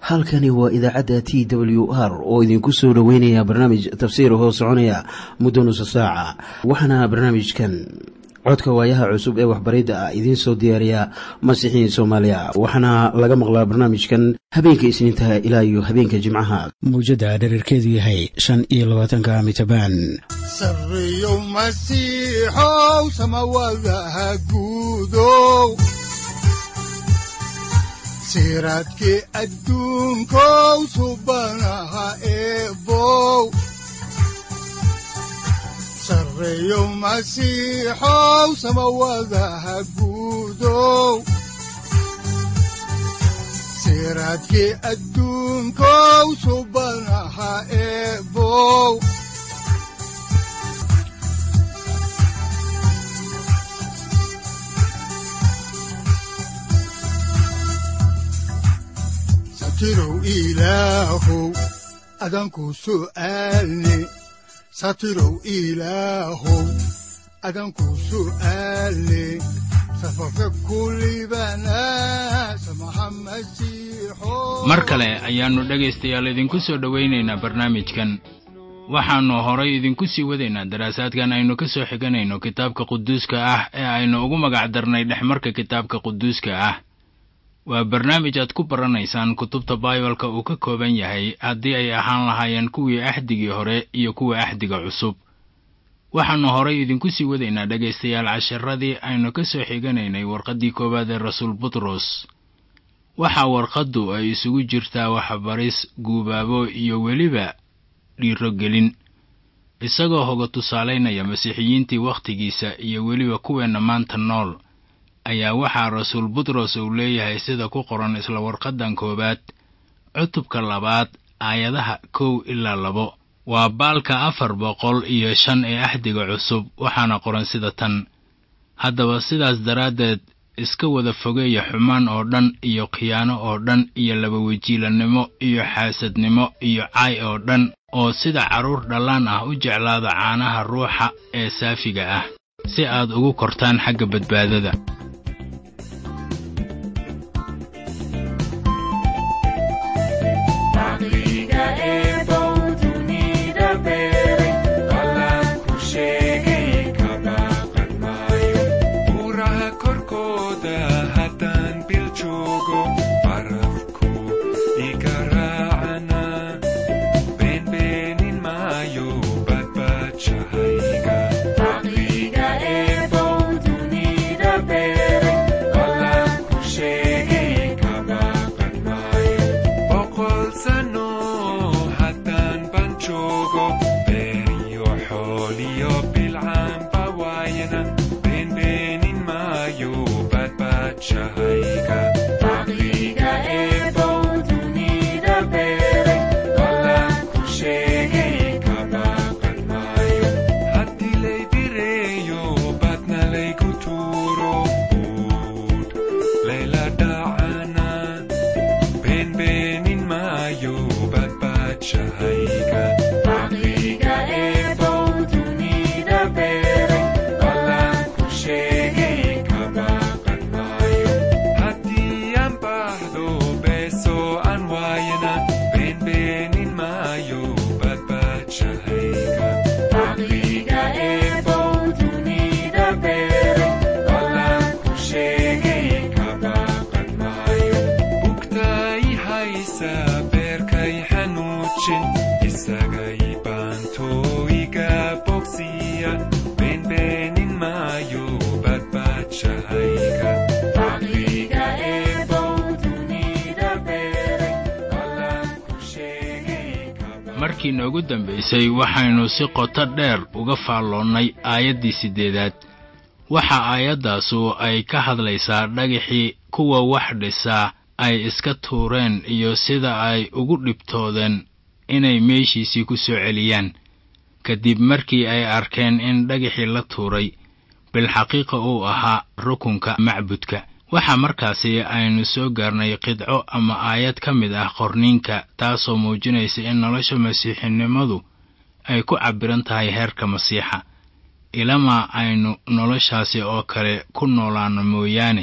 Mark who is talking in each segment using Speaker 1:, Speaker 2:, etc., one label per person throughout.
Speaker 1: halkani waa idaacadda t w r oo idinku soo dhoweynaya barnaamij tafsiir hoo soconaya muddo nusa saaca waxaana barnaamijkan codka waayaha cusub ee waxbaridda ah idiin soo diyaariya masiixiin soomaaliya waxaana laga maqlaa barnaamijkan habeenka isniintaha ilaa iyo habeenka jimcaha mawjadda dhererkeedu yahay shan iyo labaatanka mitrbaan
Speaker 2: sareyow masiixow samawadaha guudow siraadkii adduunkow subanaha eebow sareyow masiixow samawadaha guudow siraadkii adduunkow subanaha eebow satirow ilaahow adanku su'aalne satirow ilaahow adanku su'aalne safarka kulibana samaha masiixo
Speaker 3: mar kale ayaannu dhegaystayaal idinku soo dhowaynaynaa barnaamijkan waxaannu horay idinku sii wadaynaa daraasaadkan aynu ka soo xiganayno kitaabka quduuska ah ee aynu ugu magac darnay dhexmarka kitaabka quduuska ah waa barnaamij aad ku baranaysaan kutubta baibalka uu ka kooban yahay haddii ay ahaan lahaayeen kuwii axdigii hore iyo kuwa axdiga cusub waxaannu horay idinku sii wadaynaa dhegaystayaal casharadii aynu ka soo xiganaynay warqaddii koowaad ee rasuul butros waxaa warqaddu ay isugu jirtaa waxbaris guubaabo iyo weliba dhiirogelin isagoo hoga tusaalaynaya masiixiyiintii wakhtigiisa iyo weliba kuweenna maanta nool ayaa waxaa rasuul butros uu leeyahay sida ku qoran isla warqaddan koowaad cutubka labaad aayadaha kow ilaa labo waa baalka afar boqol iyo shan ee axdiga cusub waxaana qoran sida tan haddaba sidaas daraaddeed iska wada fogeeya xumaan oo dhan iyo khiyaano oo dhan iyo labawejiilannimo iyo xaasadnimo iyo caay oo dhan oo sida carruur dhallaan ah u jeclaada caanaha ruuxa ee saafiga ah si aad ugu kortaan xagga badbaadada markii noogu dambaysay waxaynu si qoto dheer uga faalloonnay aayaddii siddeedaad waxa aayaddaasu ay ka hadlaysaa dhagaxii kuwa wax dhisaa ay iska tuureen iyo sida ay ugu dhibtoodeen inay meeshiisii ku soo celiyaan kadib markii ay arkeen in dhagaxii la tuuray bilxaqiiqa uu ahaa rukunka macbudka waxaa markaasi aynu soo gaarnay qidco ama aayad ka mid ah qorniinka taasoo muujinaysa in nolosha masiixinimadu ay ku cabbiran tahay heerka masiixa ilamaa aynu noloshaasi oo kale ku noolaanno mooyaane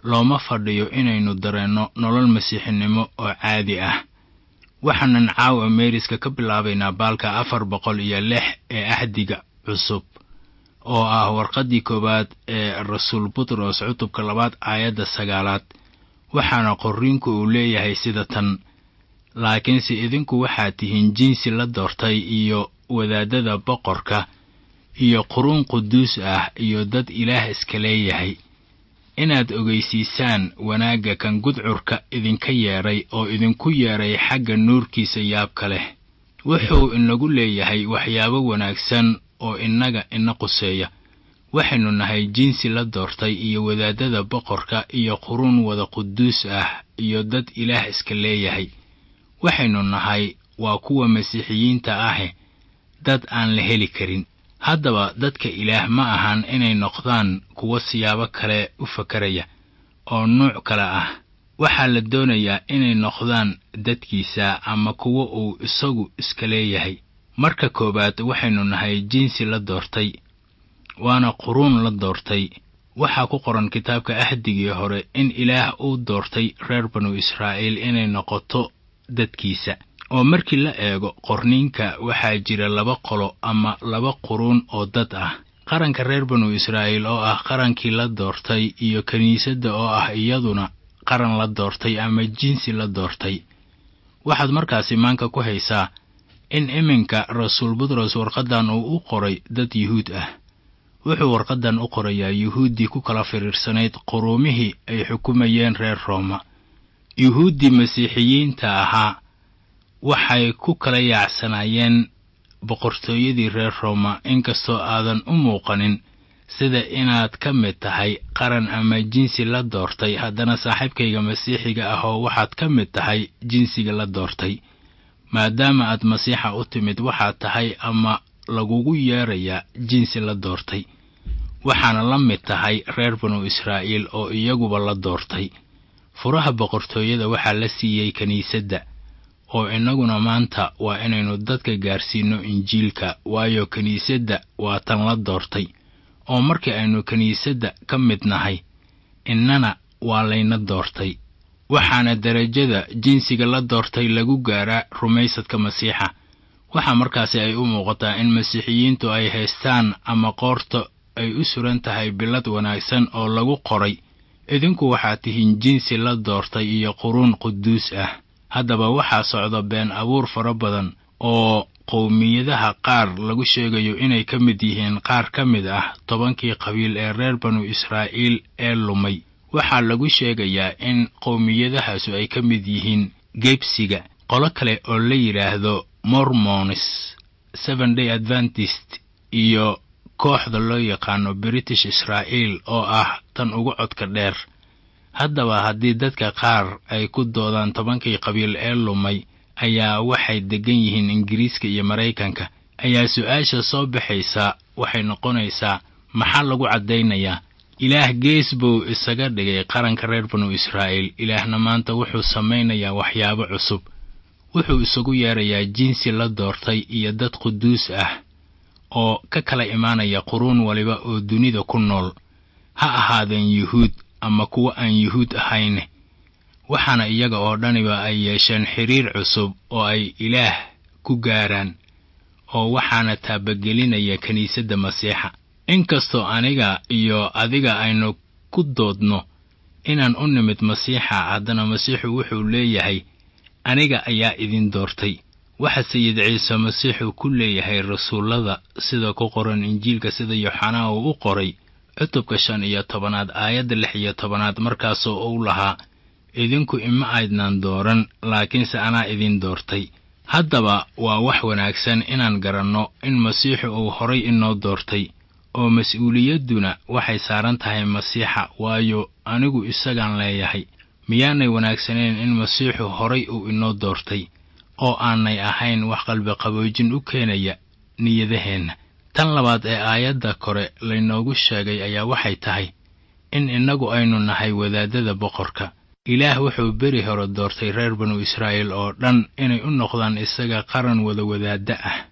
Speaker 3: looma fadhiyo inaynu dareenno nolol masiixinimo oo caadi ah waxaanan caawa meeriska ka bilaabaynaa baalka afar boqol iyo lix ee ahdiga cusub oo ah warqaddii koowaad ee rasuul butros cutubka labaad aayadda sagaalaad waxaana qorriinku uu leeyahay sida tan laakiinse idinku waxaad tihiin jinsi la doortay iyo wadaadada boqorka iyo quruun quduus ah iyo dad ilaah iska leeyahay inaad ogeysiisaan wanaagga kan gudcurka idinka yeedhay oo idinku yeedhay xagga nuurkiisa yaabka leh wuxuu inagu leeyahay waxyaabo wanaagsan oo innaga ina quseeya waxaynu nahay jinsi la doortay iyo wadaadada boqorka iyo quruun wada quduus ah iyo dad ilaah iska leeyahay waxaynu nahay waa kuwa masiixiyiinta ahe dad aan la heli karin haddaba dadka ilaah ma ahan inay noqdaan kuwo siyaabo kale u fakaraya oo nuuc kale ah waxaa la doonayaa inay noqdaan dadkiisa ama kuwo uu isagu iska leeyahay marka koowaad waxaynu nahay jinsi la doortay waana quruun la doortay waxaa ku qoran kitaabka ahdigii hore in ilaah uu doortay reer banu israa'iil inay noqoto dadkiisa oo markii la eego qorniinka waxaa jira laba qolo ama laba quruun oo dad ah qaranka reer banu israa'iil oo ah qarankii la doortay iyo kiniisadda oo ah iyaduna qaran la doortay ama jinsi la doortay waxaad markaasi maanka ku haysaa in iminka rasuul butros warqaddan uu u qoray dad yuhuud ah wuxuu warqaddan u qorayaa yuhuuddii ku kala firiirsanayd quruumihii ay xukumayeen reer rooma yuhuuddii masiixiyiinta ahaa waxay ku kala yaacsanaayeen boqortooyadii reer rooma inkastoo aadan u muuqanin sida inaad ka mid tahay qaran ama jinsi la doortay haddana saaxiibkayga masiixiga ah oo waxaad ka mid tahay jinsiga la doortay maadaama aad masiixa u timid waxaad tahay ama lagugu yeerayaa jinsi la doortay waxaana la mid tahay reer banu israa'iil oo iyaguba la doortay furaha boqortooyada waxaa la siiyey kiniisadda oo innaguna maanta waa inaynu dadka gaarsiinno injiilka waayo kiniisadda waa tan la doortay oo markii aynu kiniisadda ka mid nahay innana waa layna doortay waxaana derajada jinsiga la doortay lagu gaaraa rumaysadka masiixa waxaa markaasi ay u muuqataa in masiixiyiintu ay haystaan ama qoorta ay u suran tahay bilad wanaagsan oo lagu qoray idinku waxaad tihiin jinsi la doortay iyo quruun quduus ah haddaba waxaa socda been abuur fara badan oo qowmiyadaha qaar lagu sheegayo inay ka mid yihiin qaar ka mid ah tobankii qabiil ee reer banu israa'iil ee lumay waxaa lagu sheegayaa in qowmiyadahaasu ay ka mid yihiin gebsiga qolo kale oo la yidhaahdo mormonis seven day adventist iyo kooxda loo yaqaano british israa'iil oo ah tan ugu codka dheer haddaba haddii dadka qaar ay ku doodaan tobankii qabiil ee lumay ayaa waxay deggan yihiin ingiriiska iyo maraykanka ayaa su-aasha soo baxaysa waxay noqonaysaa maxaa lagu caddaynayaa ilaah gees buu isaga dhigay qaranka reer banu israa'iil ilaahna maanta wuxuu samaynayaa waxyaabo cusub wuxuu isagu yeerayaa jinsi la doortay iyo dad quduus ah oo ka kala imaanaya quruun waliba oo dunida ku nool ha ahaadeen yuhuud ama kuwo aan yuhuud ahayne waxaana iyaga oo dhaniba ay yeesheen xidhiir cusub oo ay ilaah ku gaaraan oo waxaana taabagelinaya kiniisadda masiixa inkastoo aniga iyo adiga aynu ku doodno inaan u nimid masiixa haddana masiixu wuxuu leeyahay aniga ayaa idin doortay waxa sayid ciise masiixu ku leeyahay rasuullada sida ku qoran injiilka sida yooxanaa uu u qoray cutubka shan iyo tobanaad aayadda lix iyo tobanaad markaasoo uu lahaa idinku ima aydnaan dooran laakiinse anaa idin doortay haddaba waa wax wanaagsan inaan garanno in masiixu uu horay inoo doortay oo mas-uuliyadduna waxay saaran tahay masiixa waayo anigu isagaan leeyahay miyaanay wanaagsaneen in masiixu horay uu inoo doortay oo aanay ahayn wax qalbiqaboojin u keenaya niyadaheenna tan labaad ee aayadda kore laynoogu sheegay ayaa waxay tahay in innagu aynu nahay wadaadada boqorka ilaah wuxuu beri hore doortay reer banu israa'iil oo dhan inay u noqdaan isaga qaran wada wadaadda ah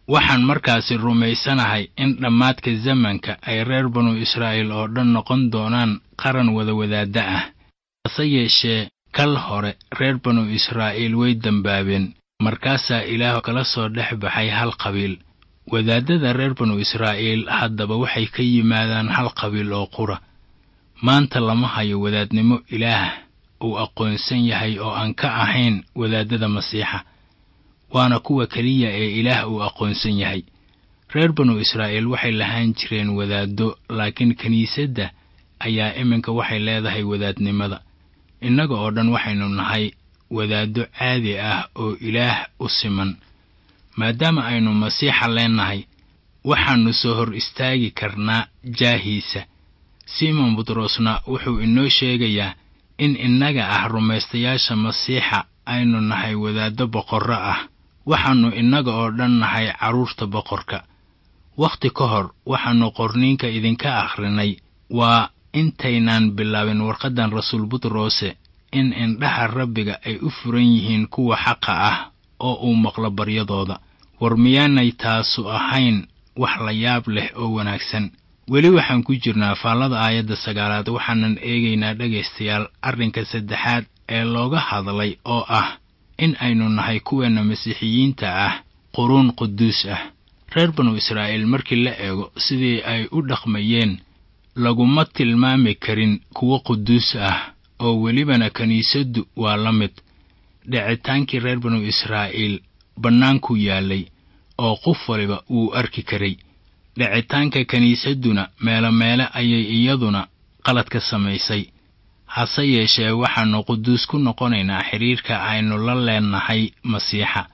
Speaker 3: waxaan markaasi rumaysanahay in dhammaadka zamanka ay reer banu israa'iil oo dhan noqon doonaan qaran wada wadaadda ah hase yeeshee kal hore reer banu israa'iil way dembaabeen markaasaa ilaah kala soo dhex baxay hal qabiil wadaaddada reer banu israa'iil haddaba waxay ka yimaadaan hal qabiil oo qura maanta lama hayo wadaadnimo ilaah uu aqoonsan yahay oo aan ka ahayn wadaaddada masiixa waana kuwa keliya ee ilaah uu aqoonsan yahay reer banu israa'iil waxay lahaan jireen wadaaddo laakiin kiniisadda ayaa iminka waxay leedahay wadaadnimada innaga oo dhan waxaynu nahay wadaaddo caadi ah oo ilaah u siman maadaama aynu masiixa leennahay waxaannu soo hor istaagi karnaa jaahiisa simon butrosna wuxuu inoo sheegayaa in innaga ah rumaystayaasha masiixa aynu nahay wadaaddo boqorro ah waxaannu innaga oo dhan nahay carruurta boqorka wakhti ka hor waxaannu qorniinka idinka akhrinay waa intaynaan bilaabin warqaddan rasuul butrose in indhaha rabbiga ay u furan yihiin kuwa xaqa ah oo uu maqlo baryadooda war miyaanay taasu ahayn wax la yaab leh oo wanaagsan weli waxaan ku jirnaa faallada aayadda sagaalaad waxaanan eegaynaa dhegaystayaal arrinka saddexaad ee looga hadlay oo ah in aynu nahay kuweenna masiixiyiinta ah quruun quduus ah reer banu israa'iil markii la eego sidii ay u dhaqmayeen laguma tilmaami karin kuwo quduus ah oo welibana kiniisaddu waa la mid dhicitaankii reer banu israa'iil bannaankuu yaallay oo qof waliba wuu arki karay dhicitaanka kiniisadduna meelo meele ayay iyaduna qalad ka samaysay hase yeeshee waxaannu quduus ku noqonaynaa xidhiirka aynu la leennahay masiixa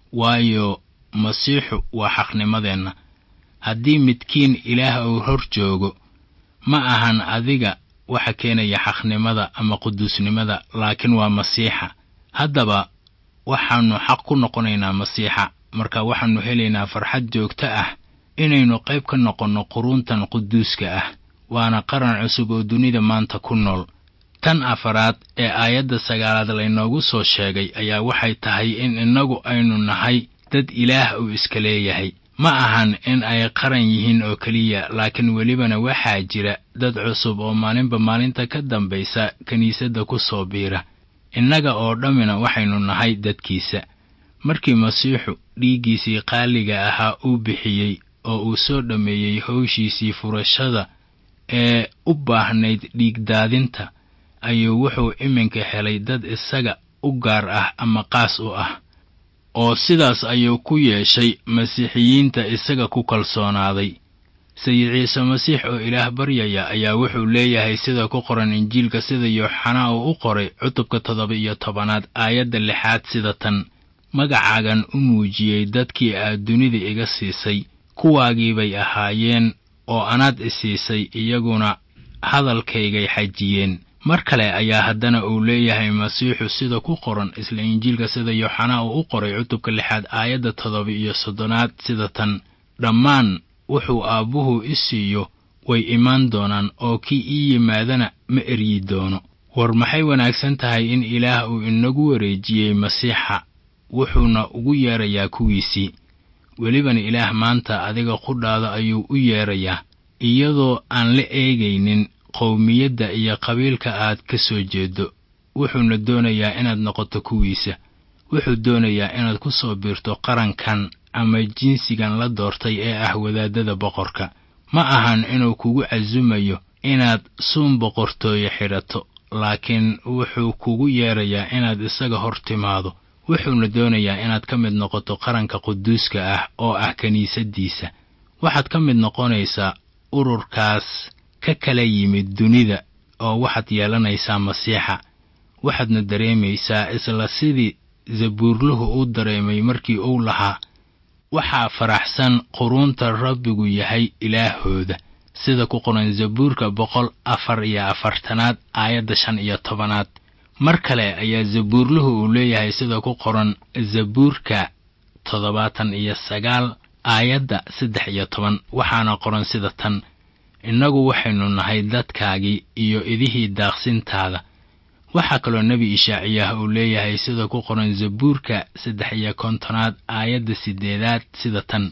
Speaker 3: waayo masiixu waa xaqnimadeenna haddii midkiin ilaah uu hor joogo ma ahan adiga waxa keenaya xaqnimada ama quduusnimada laakiin waa masiixa haddaba waxaannu xaq ku noqonaynaa masiixa marka waxaannu helaynaa farxad joogto ah inaynu qayb ka noqonno quruuntan quduuska ah waana qaran cusub oo dunida maanta ku nool tan afaraad ee aayadda sagaalaad laynoogu soo sheegay ayaa waxay tahay in innagu aynu nahay dad ilaah uu iska leeyahay ma ahan in ay qaran yihiin oo keliya laakiin welibana waxaa jira dad cusub oo maalinba maalinta ka dambaysa kiniisadda ku soo biira innaga oo dhammina waxaynu nahay dadkiisa markii masiixu dhiiggiisii qaaliga ahaa uu bixiyey oo uu soo dhammeeyey howshiisii furashada ee u baahnayd dhiigdaadinta ayuu wuxuu iminka helay dad isaga u gaar ah ama qaas u ah oo sidaas ayuu ku yeeshay masiixiyiinta isaga ku kalsoonaaday sayid ciise masiix oo ilaah baryaya ayaa wuxuu leeyahay sida ku qoran injiilka sida yooxanaa uu u qoray cutubka toddoba iyo tobanaad aayadda lixaad sida tan magacaagan u muujiyey dadkii aad dunida iga siisay kuwaagii bay ahaayeen oo anaad isiisay iyaguna hadalkaygay xajiyeen mar kale ayaa haddana uu leeyahay masiixu sida ku qoran isla injiilka sida yooxanaa uu u qoray cutubka lixaad aayadda toddoba iyo soddonaad sida tan dhammaan wuxuu aabbuhu i siiyo way imaan doonaan oo kii ii yimaadana ma eryi doono war maxay wanaagsan tahay in ilaah uu inagu wareejiyey masiixa wuxuuna ugu yeerayaa kuwiisii welibana ilaah maanta adiga qudhaada ayuu u yeerayaa iyadoo aan la eegaynin qowmiyadda iyo qabiilka aad ka soo jeedo wuxuuna doonayaa inaad noqoto kuwiisa wuxuu doonayaa inaad ku soo biirto qarankan ama jinsigan la doortay ee ah wadaaddada boqorka ma ahan inuu kugu casumayo inaad suun boqortooye xidhato laakiin wuxuu kugu yeerayaa inaad isaga hor timaado wuxuuna doonayaa inaad ka mid noqoto qaranka quduuska ah oo ah kiniisaddiisa waxaad ka mid noqonaysaa ururkaas ka kala yimid dunida oo waxaad yeelanaysaa masiixa waxaadna dareemaysaa isla sidii zabuurluhu u dareemay markii uu lahaa waxaa faraxsan quruunta rabbigu yahay ilaahooda sida ku qoran zabuurka boqol afar iyo afartanaad aayadda shan iyo tobanaad mar kale ayaa zabuurluhu uu leeyahay sida ku qoran zabuurka toddobaatan iyo sagaal aayadda saddex iyo toban waxaana qoran sida tan innagu waxaynu nahay dadkaagii iyo idihii daaqsintaada waxaa kaloo nebi ishaaciyaah uu leeyahay sida ku qoran zabuurka saddex iyo kontonaad aayadda siddeedaad sida tan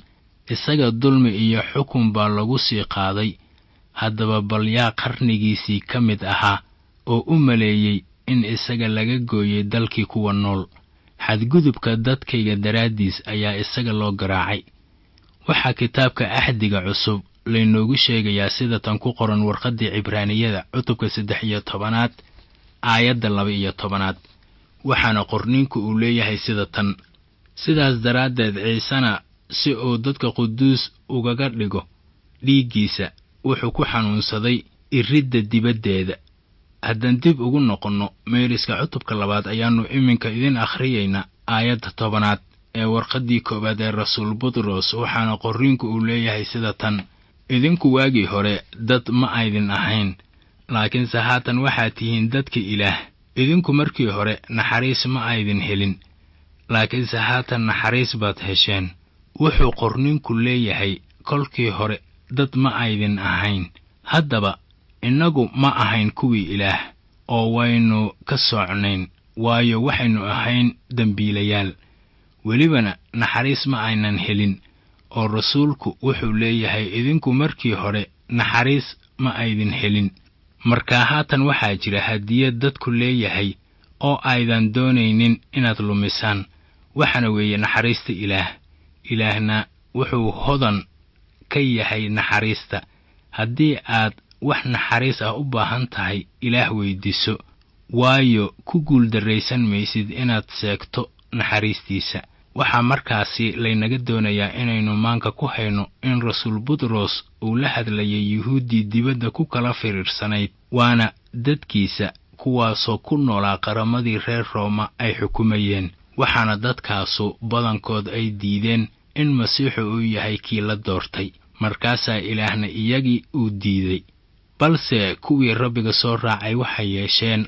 Speaker 3: isaga dulmi iyo xukun baa lagu sii qaaday haddaba bal yaa qarnigiisii ka mid ahaa oo u maleeyey in isaga laga gooyey dalkii kuwa nool xadgudubka dadkayga daraaddiis ayaa isaga loo garaacay waxaa kitaabka axdiga cusub laynoogu sheegayaa sida tan ku qoran warqaddii cibraaniyada cutubka saddex iyo tobanaad aayadda laba iyo tobanaad waxaana qorniinku uu leeyahay sida tan sidaas daraaddeed ciisena si uu dadka quduus ugaga dhigo dhiiggiisa wuxuu ku xanuunsaday iridda dibaddeeda haddaan dib ugu noqonno meeriska cutubka labaad ayaannu iminka idin akhriyaynaa aayadda tobanaad ee warqaddii koowaad ee rasuul butros waxaana qorriinku uu leeyahay sida tan idinku waagii hore dad ma aydin ahayn laakiinse haatan waxaad tihiin dadka ilaah idinku markii hore naxariis ma aydin helin laakiinse haatan naxariis baad hesheen wuxuu qorninku leeyahay kolkii hore dad ma aydin ahayn haddaba innagu ma ahayn kuwii ilaah oo waynu ka soocnayn waayo waxaynu ahayn dembiilayaal welibana naxariis ma aynan helin oo rasuulku wuxuu leeyahay idinku markii hore naxariis ma aydin helin markaa haatan waxaa jira hadiyad dadku leeyahay oo aydan doonaynin inaad lumisaan waxaana weeye naxariista ilaah ilaahna wuxuu hodan ka yahay naxariista haddii aad wax naxariis ah u baahan tahay ilaah weyddiiso waayo ku guuldarraysan maysid inaad seegto naxariistiisa waxaa markaasi laynaga doonayaa inaynu maanka ku hayno in rasuul butros uu la hadlayay yuhuuddii dibadda ku kala firiirsanayd waana dadkiisa kuwaasoo ku noolaa qaramadii reer rooma ay xukumayeen waxaana dadkaasu badankood ay diideen in masiixu uu yahay kii la doortay markaasaa ilaahna iyagii uu diiday balse kuwii rabbiga soo raacay waxay yeesheen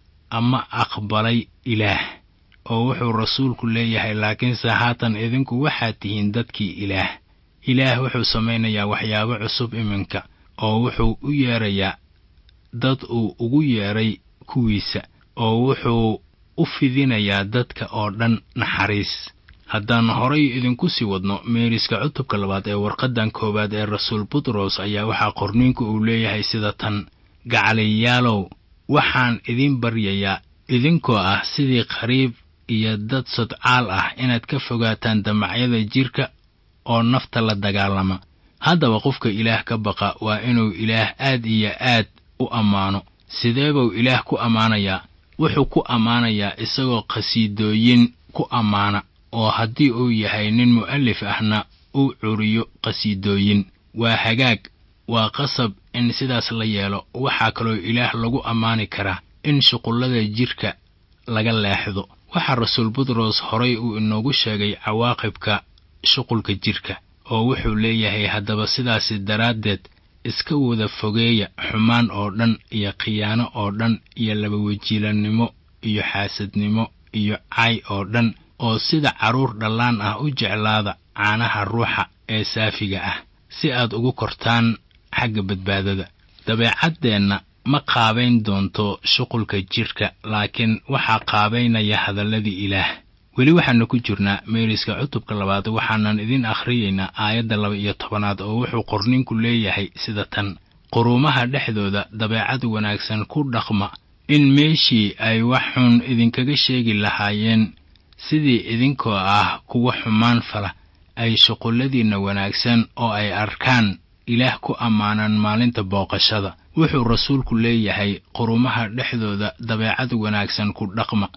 Speaker 3: ama aqbalay ilaah oo wuxuu rasuulku leeyahay laakiinse haatan idinku waxaad tihiin dadkii ilaah ilaah wuxuu samaynayaa waxyaabo cusub iminka oo wuxuu u yeedrayaa dad uu ugu yeedhay kuwiisa oo wuxuu u fidinayaa dadka oo dhan naxariis haddaan horay idinku sii wadno meeriska cutubka labaad ee warqaddan koowaad ee rasuul butros ayaa waxaa qorniinku uu leeyahay sida tan gacaliyaalow waxaan idin baryayaa idinkoo ah sidii qariib iyo dad sodcaal ah inaad ka fogaataan damacyada jidhka oo nafta la dagaalama haddaba qofka ilaah ka baqa waa inuu ilaah aad iyo aad u ammaano sidee buu ilaah ku ammaanayaa wuxuu ku ammaanayaa isagoo qhasiidooyin ku ammaana oo haddii uu yahay nin mu'alif ahna uu curiyo qhasiidooyin waa hagaag waa qasab in sidaas la yeelo waxaa kaloo ilaah lagu ammaani karaa in shuqullada jidhka laga leexdo waxaa rasuul butros horay uu inoogu sheegay cawaaqibka shuqulka jidhka oo wuxuu leeyahay haddaba sidaasi daraaddeed iska wada fogeeya xumaan oo dhan iyo khiyaano oo dhan iyo labawejiilannimo iyo xaasadnimo iyo cay oo dhan oo sida carruur dhallaan ah u jeclaada caanaha ruuxa ee saafiga ah si aad ugu kortaan xagga badbaadada dabeecaddeenna ma qaabayn doonto shuqulka jidhka laakiin waxaa qaabaynaya hadalladii ilaah weli waxaannu ku jirnaa meeriska cutubka labaad waxaanan idin akhriyaynaa aayadda laba iyo tobanaad oo wuxuu qorninku leeyahay sida tan quruumaha dhexdooda dabeecad wanaagsan ku dhaqma in meeshii ay wax xun idinkaga sheegi lahaayeen sidii idinkoo ah kuwa xumaan fala ay shuqulladiinna wanaagsan oo ay arkaan ilaah ku ammaanan maalinta booqashada wuxuu rasuulku leeyahay qurumaha dhexdooda dabeecad wanaagsan ku dhaqma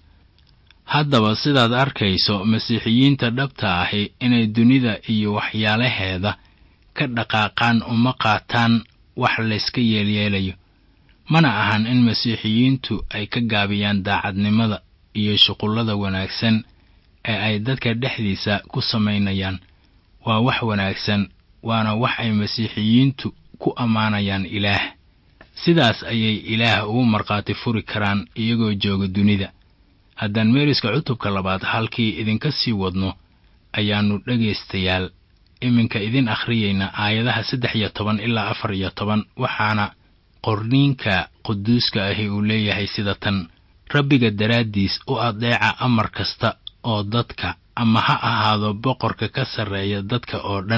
Speaker 3: haddaba sidaad arkayso masiixiyiinta dhabta ahi inay dunida iyo waxyaalaheeda ka dhaqaaqaan uma qaataan wax layska yeelyeelayo mana ahan in masiixiyiintu ay ka gaabiyaan daacadnimada iyo shuqullada wanaagsan ee ay dadka dhexdiisa ku samaynayaan waa wax wanaagsan waana wax ay masiixiyiintu ku ammaanayaan ilaah sidaas ayay ilaah ugu markhaati furi karaan iyagoo jooga dunida haddaan meeriska cutubka labaad halkii idinka sii wadno ayaannu dhegaystayaal iminka idin akhriyaynaa aayadaha saddex iyo toban ilaa afar iyo toban waxaana qorniinka quduuska ahi uu leeyahay sida tan rabbiga daraaddiis u adeeca amar kasta oo dadka ama ha ahaado boqorka ka sarreeya dadka oo dhan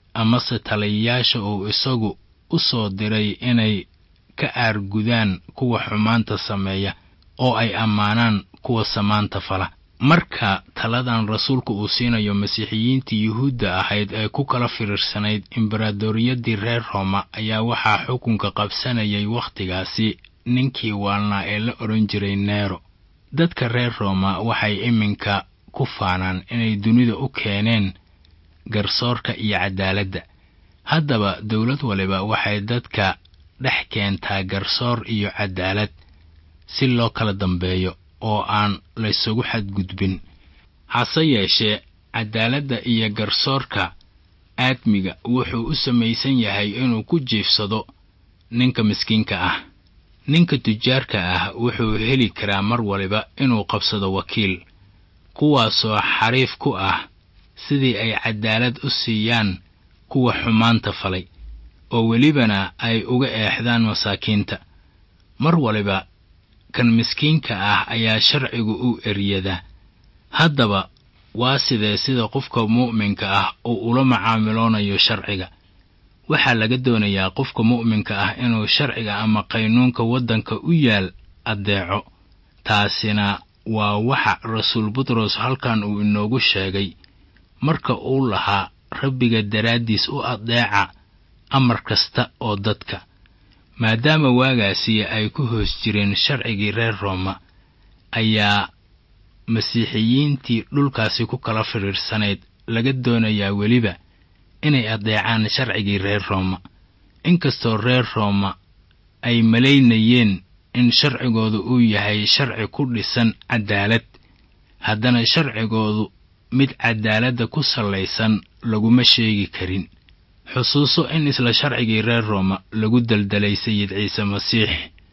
Speaker 3: amase taliyayaasha uu isagu u soo diray inay ka aargudaan kuwa xumaanta sameeya oo ay ammaanaan kuwa samaanta fala marka taladan rasuulku uu siinayo masiixiyiintii yuhuudda ahayd ee ku kala firiirsanayd embaradoriyadii reer rooma ayaa waxaa xukunka qabsanayay wakhtigaasi ninkii waalnaa ee la odhan jiray neero dadka reer rooma waxay iminka ku faanaan inay dunida u keeneen garsoorka iyo caddaaladda haddaba dowlad waliba waxay dadka dhex keentaa garsoor iyo caddaalad si loo kala dambeeyo oo aan laysugu xadgudbin hase yeeshee caddaaladda iyo garsoorka aadmiga wuxuu u samaysan yahay inuu ku jiifsado ninka miskiinka ah ninka tujaarka ah wuxuu heli karaa mar waliba inuu qabsado wakiil kuwaasoo xariif ku ah sidii ay caddaalad u siiyaan kuwa xumaanta falay oo welibana ay uga eexdaan masaakiinta mar waliba kan miskiinka ah ayaa sharcigu u eryadaa haddaba waa sidee sida qofka mu'minka ah uu ula macaamiloonayo sharciga waxaa laga doonayaa qofka mu'minka ah inuu sharciga ama qaynuunka waddanka u yaal addeeco taasina waa waxa rasuul butros halkan uu inoogu sheegay marka uu lahaa rabbiga daraaddiis u addeeca amar kasta oo dadka maadaama waagaasi ay ku hoos jireen sharcigii reer rooma ayaa masiixiyiintii dhulkaasi ku kala fidhiirsanayd laga doonayaa weliba inay addeecaan sharcigii reer rooma inkastoo reer rooma ay malaynayeen in sharcigoodu uu yahay sharci ku dhisan caddaalad haddana sharcigoodu mid caddaaladda ku sallaysan laguma sheegi karin xusuuso in isla sharcigii reer rooma lagu daldalay sayid ciise masiix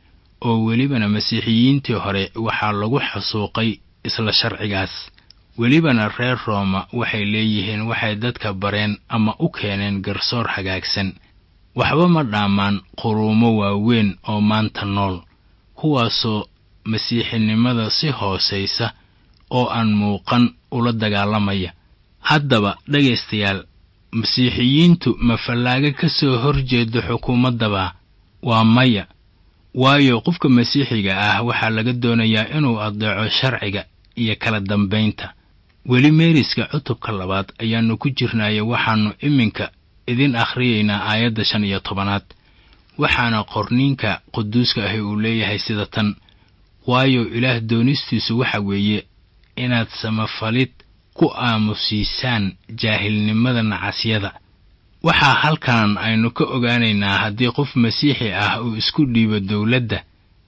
Speaker 3: oo welibana masiixiyiintii hore waxaa lagu xasuuqay isla sharcigaas welibana reer rooma waxay leeyihiin waxay dadka bareen ama u keeneen garsoor hagaagsan waxba ma dhaamaan quruumo waaweyn oo maanta nool kuwaasoo masiixinimada si hoosaysa oo aan muuqan ula dagaalamaya haddaba dhegaystayaal masiixiyiintu ma fallaaga ka soo horjeedo xukuumaddaba waa maya waayo qofka masiixiga ah waxaa laga doonayaa inuu addeeco sharciga iyo kala dambaynta weli meeriska cutubka labaad ayaannu ku jirnaayo waxaannu iminka idin akhriyaynaa aayadda shan iyo tobanaad waxaana qorniinka quduuska ahi uu leeyahay sida tan waayo ilaah doonistiisu waxa weeye inaad samafalid ku aamusiisaan jaahilnimada nacasyada waxaa halkan aynu ka ogaanaynaa haddii qof masiixi ah uu isku dhiibo dowladda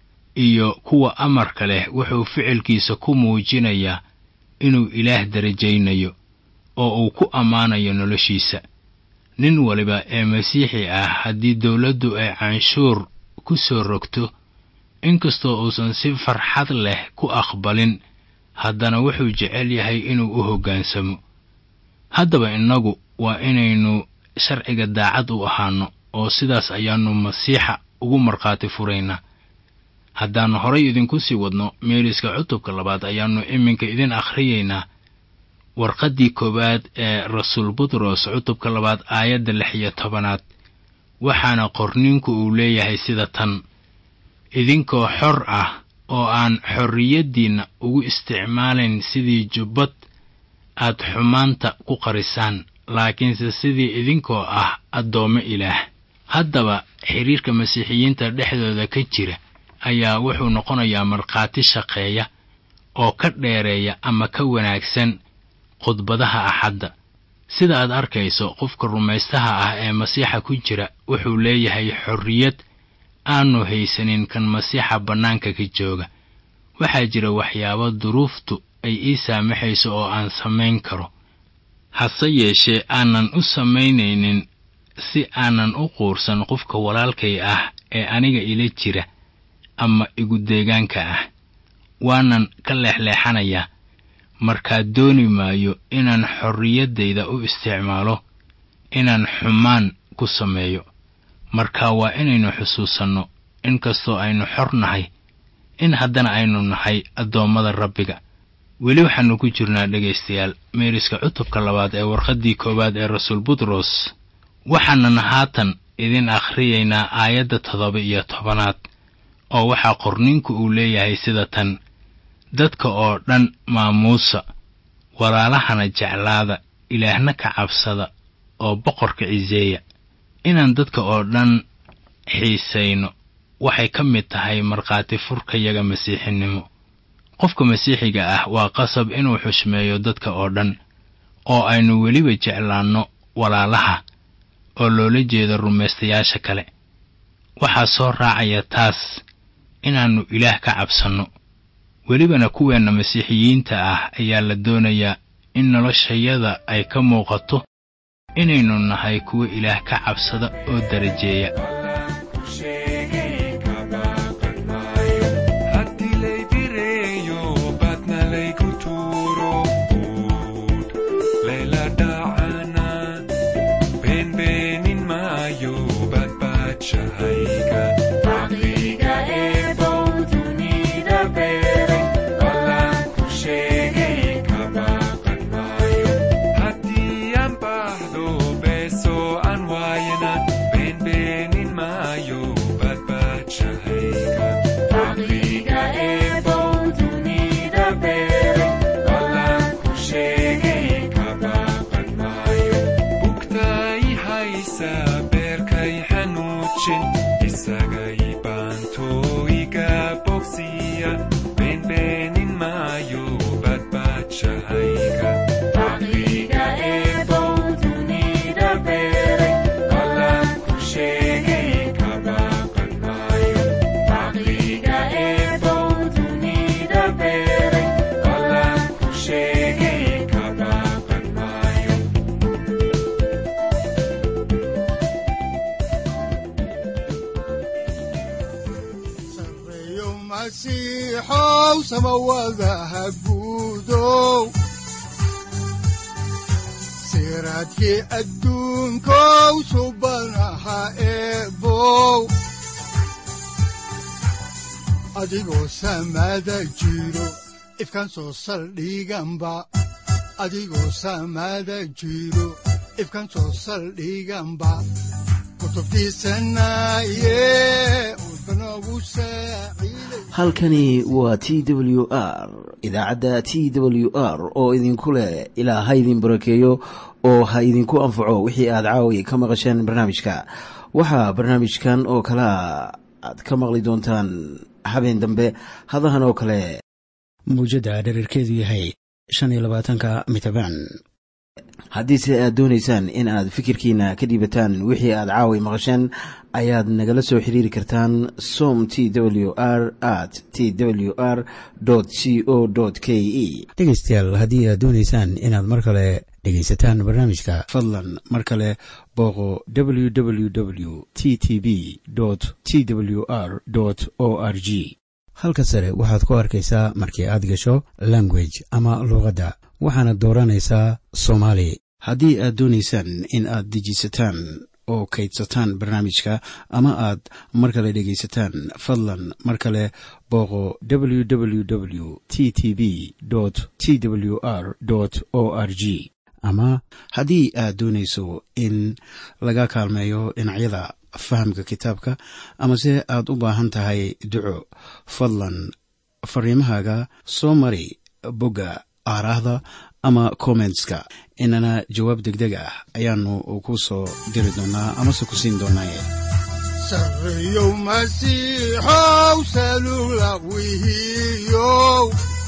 Speaker 3: iyo kuwa amarka leh wuxuu ficilkiisa ku muujinayaa inuu ilaah darajaynayo oo uu ku ammaanayo noloshiisa nin waliba ee masiixi ah haddii dowladdu ay canshuur ku soo rogto inkastoo uusan si farxad leh ku aqbalin haddana wuxuu jecel yahay inuu u hoggaansamo haddaba innagu waa inaynu sharciga daacad u ahaanno oo sidaas ayaannu masiixa ugu markhaati furaynaa haddaannu horay idinku sii wadno meeliska cutubka labaad ayaannu iminka idin akhriyaynaa warqaddii koowaad ee rasuul butros cutubka labaad aayadda lix iyo tobanaad waxaana qorniinku uu leeyahay sida tan idinkoo xor ah oo aan xorriyaddiinna ugu isticmaalayn sidii jubbad aad xumaanta ku qarisaan laakiinse sidii idinkoo ah addoommo ilaah haddaba xidhiirka masiixiyiinta dhexdooda ka jira ayaa wuxuu noqonayaa markhaati shaqeeya oo ka dheereeya ama ka wanaagsan khudbadaha axadda sida aad arkayso qofka rumaystaha ah ee masiixa ku jira wuxuu leeyahay xorriyad aanu haysanin kan masiixa bannaanka ka jooga waxaa jira waxyaabo duruuftu ay ii saamaxayso oo aan samayn karo hase yeeshee aanan u samaynaynin si aanan u quursan qofka walaalkay ah ee aniga ila jira ama igu deegaanka ah waanan ka leexleexanayaa markaa dooni maayo inaan xorriyaddayda u isticmaalo inaan xumaan ku sameeyo marka waa inaynu xusuusanno inkastoo aynu xor nahay in haddana aynu nahay addoommada rabbiga weli waxaannu ku jirnaa dhegaystayaal meeriska cutubka labaad ee warqaddii koowaad ee rasuul butros waxaanan haatan idin akhriyaynaa aayadda toddoba iyo tobanaad oo waxaa qorninku uu leeyahay sida tan dadka oo dhan maamuusa walaalahana jeclaada ilaahna ka cabsada oo boqorka ciseeya inaan dadka oo dhan xiisayno waxay ka mid tahay markhaati furkayaga masiixinimo qofka masiixiga ah waa qasab inuu xushmeeyo dadka oo dhan oo aynu weliba jeclaanno walaalaha oo loola jeedo rumaystayaasha kale waxaa soo raacaya taas inaannu ilaah ka cabsanno welibana kuweenna masiixiyiinta ah ayaa la doonayaa in noloshayada ay ka muuqato inaynu nahay kuwo ilaah ka cabsada oo darajeeya
Speaker 2: siraadkii adduunkow subanaha eebow adigoo samaada jiro ifkan soo saldhiganba adigoo samaada jiro ifkan soo saldhiganba
Speaker 1: halkani waa t w r idaacadda t w r oo idinku leh ilaa ha idin barakeeyo oo ha idinku anfaco wixii aad caawi ka maqasheen barnaamijka waxaa barnaamijkan oo kalea aad ka maqli doontaan habeen dambe hadahan oo kale mawjadda dherarkeedu yahay shan iyo labaatanka mitrbaan haddiise aad doonaysaan in aad fikirkiina ka dhiibataan wixii aad caawi maqasheen ayaad nagala soo xiriiri kartaan som t w r at t w r c o k e dhegeystayaal haddii aad doonaysaan inaad mar kale dhegaysataan barnaamijka fadlan mar kale booqo www t t b t w r o r g halka sare waxaad ku arkaysaa markii aad gasho language ama luuqadda waxaana dooranaysaa soomaali haddii aad doonaysaan in aad dejisataan oo kaydsataan barnaamijka ama aad mar kale dhegaysataan fadlan mar kale booqo www t t b t w r o r g ama haddii aad doonayso in laga kaalmeeyo dhinacyada fahamka kitaabka amase aad u baahan tahay duco fadlan fariimahaaga soo mari bogga aaraahda ama kommentska inana jawaab degdeg ah ayaanu ku soo diri doonaa amase ku siin doonaaye
Speaker 2: sareyow masiixow salula wihiyow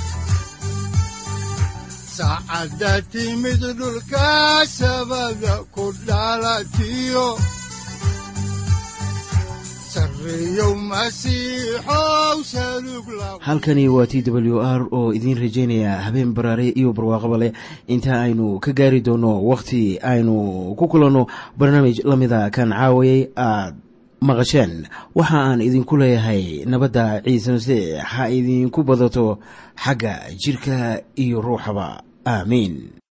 Speaker 2: saacadda timid dhulka sabada ku dhalatiyo
Speaker 1: halkani waa t w r oo idiin rajaynaya habeen baraare iyo barwaaqaba leh inta aynu ka gaari doono wakhti aynu ku kulanno barnaamij la mida kan caawayay aad maqasheen waxa aan idinku leeyahay nabadda ciise masiix ha idinku badato xagga jidhka iyo ruuxaba aamiin